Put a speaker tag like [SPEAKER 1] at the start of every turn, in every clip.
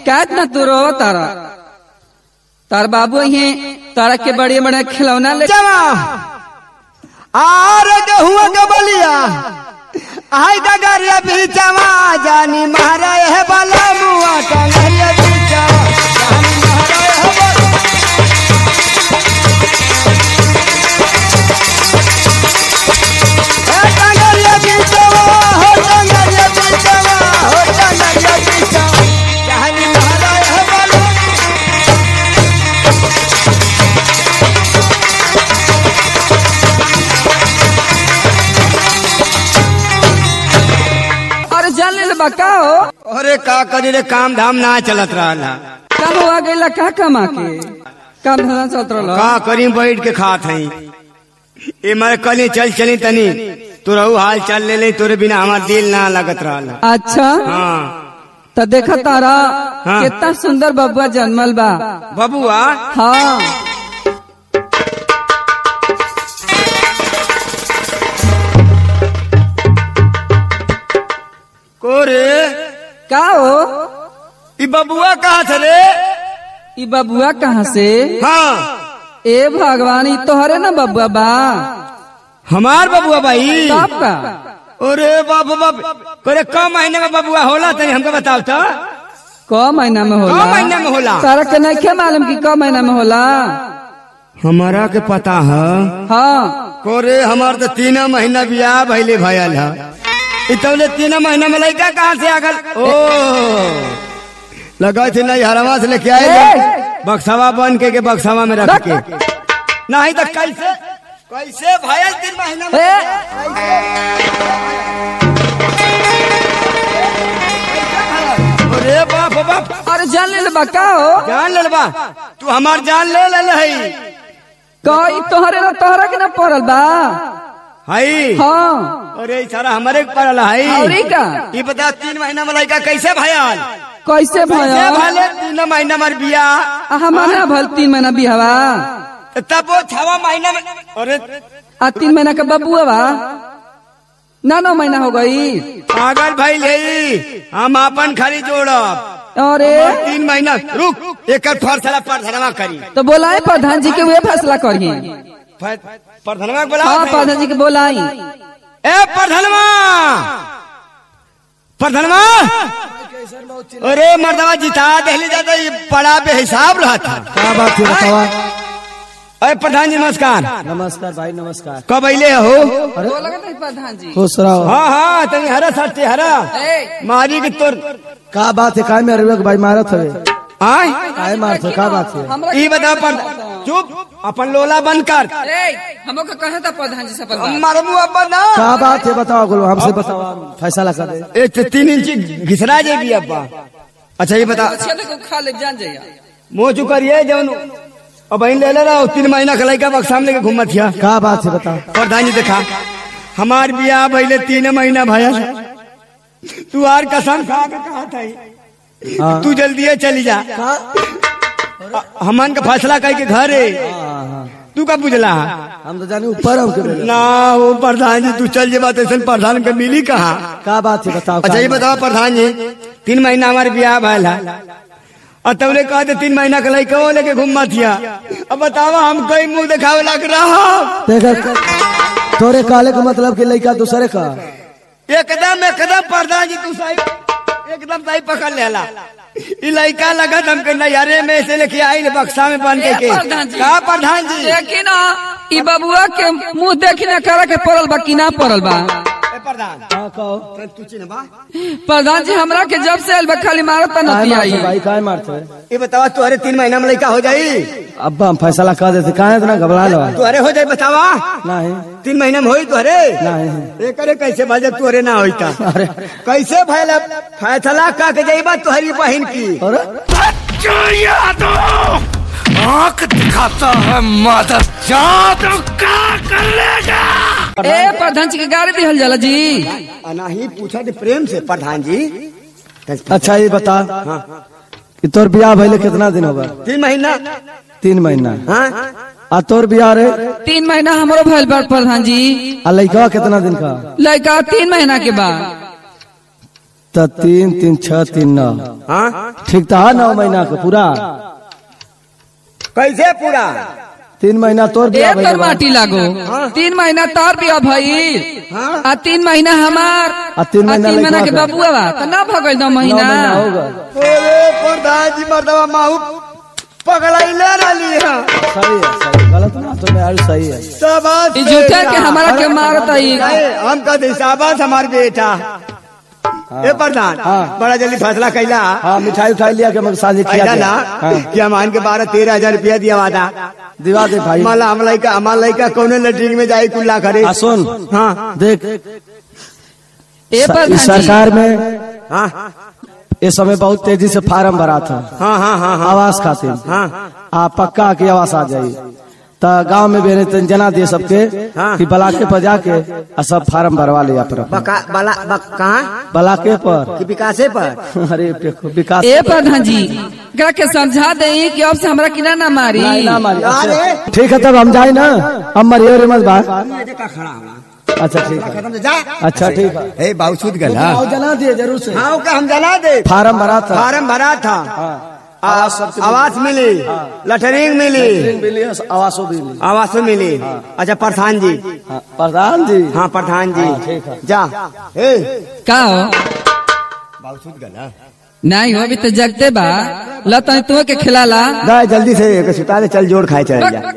[SPEAKER 1] काट ना तू रो तारा तार बाबू ये तारा के बड़े बड़े खिलौना ले
[SPEAKER 2] जमा आर गहुआ के बलिया आई डगरिया बीचवा जानी महारा है बाला मुआ टंगरिया बीचवा जानी महारा है बाला ए टंगरिया बीचवा हो टंगरिया बीचवा हो टंगरिया बीचवा जानी महारा है बाला
[SPEAKER 1] अरे जान ले बका हो
[SPEAKER 2] अरे का करी रे काम धाम ना चलत रहा
[SPEAKER 1] कब हुआ गईला का कमा के काम धंधा चलत रहल
[SPEAKER 2] का करी बैठ के खात हई ए मारे कली चल चली तनी तोरहू हाल चल ले ले तोरे बिना हमार दिल ना लगत रहल
[SPEAKER 1] अच्छा
[SPEAKER 2] हाँ
[SPEAKER 1] तो देखा तारा
[SPEAKER 2] हाँ।
[SPEAKER 1] कितना सुंदर बबुआ जन्मल बा
[SPEAKER 2] बबुआ
[SPEAKER 1] हाँ
[SPEAKER 2] को रे
[SPEAKER 1] का हो
[SPEAKER 2] ई बबुआ कहा थे रे
[SPEAKER 1] ई बबुआ कहाँ से
[SPEAKER 2] हाँ
[SPEAKER 1] ए भगवान ई तोहरे ना बबुआ बा
[SPEAKER 2] हमार बबुआ भाई
[SPEAKER 1] तब का
[SPEAKER 2] अरे बाप बाप करे कम महीने में बबुआ होला तनी हमको बताओ तो
[SPEAKER 1] क महीना में होला
[SPEAKER 2] क महीना में होला?
[SPEAKER 1] तारा के नहीं मालूम की क महीना में होला
[SPEAKER 2] हमारा के पता है
[SPEAKER 1] हाँ
[SPEAKER 2] कोरे हमार तो तीन महीना बियाह भइले भयल है इतने तीन महीना में लड़का कहाँ से आगल ओ लगा थे नहीं हरवा से लेके आए
[SPEAKER 1] ए!
[SPEAKER 2] बक्सवा बन के के बक्सवा में रख के नहीं तो कैसे कैसे भयल तीन महीना में
[SPEAKER 1] ए
[SPEAKER 2] अरे बाप बाप
[SPEAKER 1] अरे जान ले बा का हो
[SPEAKER 2] जान ले बा तू हमार जान ले ले है
[SPEAKER 1] का ई तोहरे ना तोहरा के ना पड़ल बा
[SPEAKER 2] हई
[SPEAKER 1] हाँ
[SPEAKER 2] अरे ई सारा हमारे के पड़ल है
[SPEAKER 1] औरी का
[SPEAKER 2] ये बता तीन महीना में लड़का कैसे भयल
[SPEAKER 1] कैसे
[SPEAKER 2] कैसे
[SPEAKER 1] भया
[SPEAKER 2] भले तीन महीना में बियाह
[SPEAKER 1] हमारा भल तीन महीना बिहवा
[SPEAKER 2] तब वो छवा महीना में अरे
[SPEAKER 1] आ तीन महीना का बबुआ बा ना नौ महीना हो गई
[SPEAKER 2] पागल भाई ले हम अपन खाली जोड़ब
[SPEAKER 1] अरे
[SPEAKER 2] तीन महीना रुक एक फरसला प्रधनवा करी
[SPEAKER 1] तो बोलाए प्रधान जी के वे फैसला करिए
[SPEAKER 2] फ- प्रधनवा के बोला
[SPEAKER 1] हाँ प्रधान जी के बोलाई
[SPEAKER 2] ए प्रधनवा प्रधनवा अरे मर्दवा जिता दहली जाता ये बड़ा बेहिसाब रहा था
[SPEAKER 3] क्या बात है बतावा
[SPEAKER 2] अरे प्रधान जी नमस्कार
[SPEAKER 3] नमस्कार भाई नमस्कार
[SPEAKER 2] कब अले हो
[SPEAKER 1] बोला प्रधान जी
[SPEAKER 3] खुश रहो
[SPEAKER 2] हाँ हाँ तनी हरा सत्य हरा मारी के तोर
[SPEAKER 3] का बात है काय में अरवे के भाई मारत हवे
[SPEAKER 2] आय
[SPEAKER 3] काय मारत है का बात है
[SPEAKER 2] ई बता पर चुप अपन लोला बंद कर
[SPEAKER 1] हमको कहा था प्रधान जी से
[SPEAKER 2] मरमू अब्बा ना
[SPEAKER 3] का बात है बताओ गुरु हमसे बताओ फैसला कर दे
[SPEAKER 2] ए ते तीन इंच घिसरा जाएगी अब्बा अच्छा ये बता
[SPEAKER 1] खा ले जान जाइए
[SPEAKER 2] मुंह चुक करिए जौन अब बहन ले ले रहा तीन महीना का लड़का बक्सा में लेके घूमत हिया
[SPEAKER 3] का बात है बताओ
[SPEAKER 2] प्रधान जी देखा हमार बियाह भइले तीन महीना भया तू आर कसम खा के कहा था
[SPEAKER 3] हाँ
[SPEAKER 2] तू जल्दी चली जा हमन का फैसला कह के घर है
[SPEAKER 3] हाँ, हाँ।
[SPEAKER 2] तू का बुझला
[SPEAKER 3] हम तो जानी ऊपर हम के बोले।
[SPEAKER 2] ना वो प्रधान जी तू चल जेबा तो प्रधान के मिली कहा
[SPEAKER 3] का बात है बताओ
[SPEAKER 2] अच्छा ये
[SPEAKER 3] का-
[SPEAKER 2] बताओ प्रधान जी तीन महीना हमारे ब्याह भैल है और तबले कहते तीन महीना का लड़का वो लेके घूम थिया अब बतावा हम कई मुंह दिखावे लग रहा
[SPEAKER 3] देख तोरे काले का मतलब कि लड़का दूसरे का
[SPEAKER 2] एकदम एकदम प्रधान जी तू सही एकदम सही पकड़ लेला ई लड़का लगत हमके नैहरे में से लेके आई बक्सा में बन के
[SPEAKER 1] ए,
[SPEAKER 2] के
[SPEAKER 1] प्रधान जी।
[SPEAKER 2] का प्रधान जी
[SPEAKER 1] देखी ना ई बबुआ के मुंह देखी ना करे के पड़ल बा कि ना पड़ल बा
[SPEAKER 2] ए, प्रधान
[SPEAKER 3] हाँ कहो
[SPEAKER 2] तू चिन्हबा
[SPEAKER 1] प्रधान जी हमरा के जब से आइल बा खाली मारत
[SPEAKER 3] काय
[SPEAKER 1] नती आई
[SPEAKER 3] मारते भाई काय मारते
[SPEAKER 2] ये बतावा तुहरे तीन महीना में लड़का हो जाई
[SPEAKER 3] अब्बा हम फैसला कर देते काहे इतना घबरा लो
[SPEAKER 2] तुहरे हो जाई बतावा
[SPEAKER 3] नहीं
[SPEAKER 2] तीन महीना में होई तुहरे
[SPEAKER 3] नहीं
[SPEAKER 2] एकरे कैसे भजे तुहरे ना होईता
[SPEAKER 3] अरे
[SPEAKER 2] कैसे भैल फैसला का के जाइबा तुहरी बहन की
[SPEAKER 3] अरे
[SPEAKER 4] आंख दिखाता है मादर जादू का कर लेगा
[SPEAKER 1] ए प्रधान जी के गाड़ी दिहल जाला जी
[SPEAKER 2] नहीं पूछा थे प्रेम से प्रधान जी
[SPEAKER 3] अच्छा ये बता कि तोर ब्याह भइले कितना दिन होगा
[SPEAKER 2] तीन महीना
[SPEAKER 3] तीन महीना
[SPEAKER 2] हाँ
[SPEAKER 3] आ तोर ब्याह रे
[SPEAKER 1] तीन महीना हमरो भइल बा प्रधान जी
[SPEAKER 3] आ लड़का कितना दिन का
[SPEAKER 1] लड़का तीन महीना के बाद
[SPEAKER 3] तो तीन तीन छह तीन नौ
[SPEAKER 2] हाँ
[SPEAKER 3] ठीक था नौ महीना के पूरा
[SPEAKER 2] कैसे पूरा
[SPEAKER 3] तीन महीना तोर
[SPEAKER 1] ए
[SPEAKER 3] बिया
[SPEAKER 1] तोर
[SPEAKER 3] भइल बा।
[SPEAKER 1] माटी लागो तीन महीना तोर बिया भइल आ तीन महीना हमार
[SPEAKER 3] आ तीन महीना
[SPEAKER 1] तीन महीना के
[SPEAKER 3] लइकवा के।
[SPEAKER 1] बबुआ बा त ना भगल दो
[SPEAKER 3] नौ
[SPEAKER 1] महीना
[SPEAKER 3] महीना हो गए
[SPEAKER 2] अरे प्रधान जी मर्दवा माहू पकड़ाइले रही है
[SPEAKER 3] सही है सही गलत ना तो यार सही है
[SPEAKER 2] शाबाश
[SPEAKER 1] ई झूठा के
[SPEAKER 2] बेटा।
[SPEAKER 1] हमारा के मारत आई
[SPEAKER 2] नहीं, हम कहते शाबाश हमार बेटा ए प्रधान
[SPEAKER 3] हाँ।
[SPEAKER 2] बड़ा जल्दी फैसला कैला
[SPEAKER 3] हाँ मिठाई उठाई लिया के मगर शादी किया
[SPEAKER 2] कैला
[SPEAKER 3] गया।
[SPEAKER 2] ना
[SPEAKER 3] हाँ
[SPEAKER 2] कि हम के बारह तेरह हजार रुपया दिया वादा
[SPEAKER 3] दिवा दे भाई
[SPEAKER 2] माला हम लड़का हमार लड़का कौने लैट्रिन में जाए कुल्ला करे
[SPEAKER 3] आ सुन
[SPEAKER 2] हाँ
[SPEAKER 3] देख
[SPEAKER 1] ए पर
[SPEAKER 3] इस सरकार में
[SPEAKER 2] हाँ
[SPEAKER 3] इस समय बहुत तेजी से फार्म भरा था
[SPEAKER 2] हाँ हाँ हाँ हाँ
[SPEAKER 3] आवास खातिर
[SPEAKER 2] हाँ
[SPEAKER 3] आ पक्का की आवास आ जाई तो गांव में बेरे तन जना दे सबके
[SPEAKER 2] हाँ।
[SPEAKER 3] कि बलाके पर जाके आ सब फार्म भरवा लिया पर
[SPEAKER 2] बका बला बक कहाँ
[SPEAKER 3] बलाके पर
[SPEAKER 2] कि विकासे पर
[SPEAKER 3] अरे देखो विकास
[SPEAKER 1] ए प्रधान जी एकरा के समझा दे कि अब से हमरा किना ना मारी
[SPEAKER 3] नहीं, ना मारी।
[SPEAKER 2] अरे
[SPEAKER 3] ठीक है तब हम जाए ना हम मरियो रे मत बात
[SPEAKER 2] खड़ा हुआ
[SPEAKER 3] अच्छा ठीक है
[SPEAKER 2] खत्म से जा
[SPEAKER 3] अच्छा ठीक है
[SPEAKER 2] ए बाबू सुध गल
[SPEAKER 3] आओ जना दिए जरूर से
[SPEAKER 2] हाँ ओके हम जना दे
[SPEAKER 3] फार्म भरा था
[SPEAKER 2] फार्म भरा था आ- आवास मिली लटरिंग मिली
[SPEAKER 3] मिली है, आवासों भी मिली
[SPEAKER 2] आवास मिली अच्छा प्रधान जी
[SPEAKER 3] हाँ, प्रधान जी
[SPEAKER 2] हाँ प्रधान
[SPEAKER 3] हाँ, ठीक
[SPEAKER 2] जी
[SPEAKER 3] है।
[SPEAKER 2] जा ए
[SPEAKER 1] का हो
[SPEAKER 2] बाबू सुध गल
[SPEAKER 1] नहीं हो अभी तो जगते बा ल तनी तू के खिलाला
[SPEAKER 2] जा जल्दी से एक सुता दे चल जोड़ खाए चल जा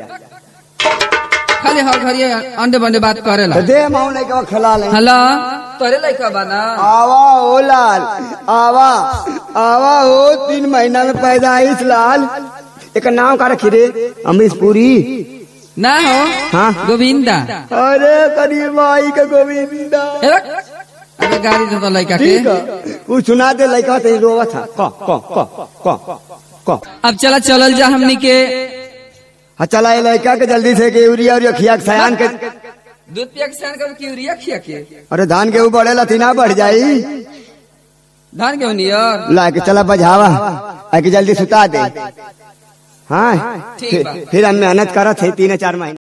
[SPEAKER 1] खाली हर घड़ी अंडे बंडे बात करेला
[SPEAKER 2] तो दे माऊ लड़का खिला ले
[SPEAKER 1] हेलो तोरे लइका बा ना
[SPEAKER 2] आवा हो लाल आवा आवा हो तीन महीना में पैदा आईस लाल एक नाम का रखी रे अमरीश पुरी
[SPEAKER 1] ना हो
[SPEAKER 2] हाँ।
[SPEAKER 1] गोविंदा
[SPEAKER 2] अरे करीब माई का गोविंदा
[SPEAKER 1] ए रख। अबे गाड़ी दे तो लइका के
[SPEAKER 2] ठीक है वो सुना दे लड़का तो रोवा था क क क क क
[SPEAKER 1] अब चला चलल जा हमनी के
[SPEAKER 2] हाँ चला ये लड़का के जल्दी से के यूरिया और खिया के सयान के
[SPEAKER 1] दूध पिया के सान कर की यूरिया खिया के
[SPEAKER 2] अरे धान के ऊपर लतीना बढ़ जाई
[SPEAKER 1] धान के नियर
[SPEAKER 2] ला के चला बजावा आके जल्दी सुता दे हाँ
[SPEAKER 1] ठीक बा।
[SPEAKER 2] फिर हम मेहनत करत है तीन चार महीने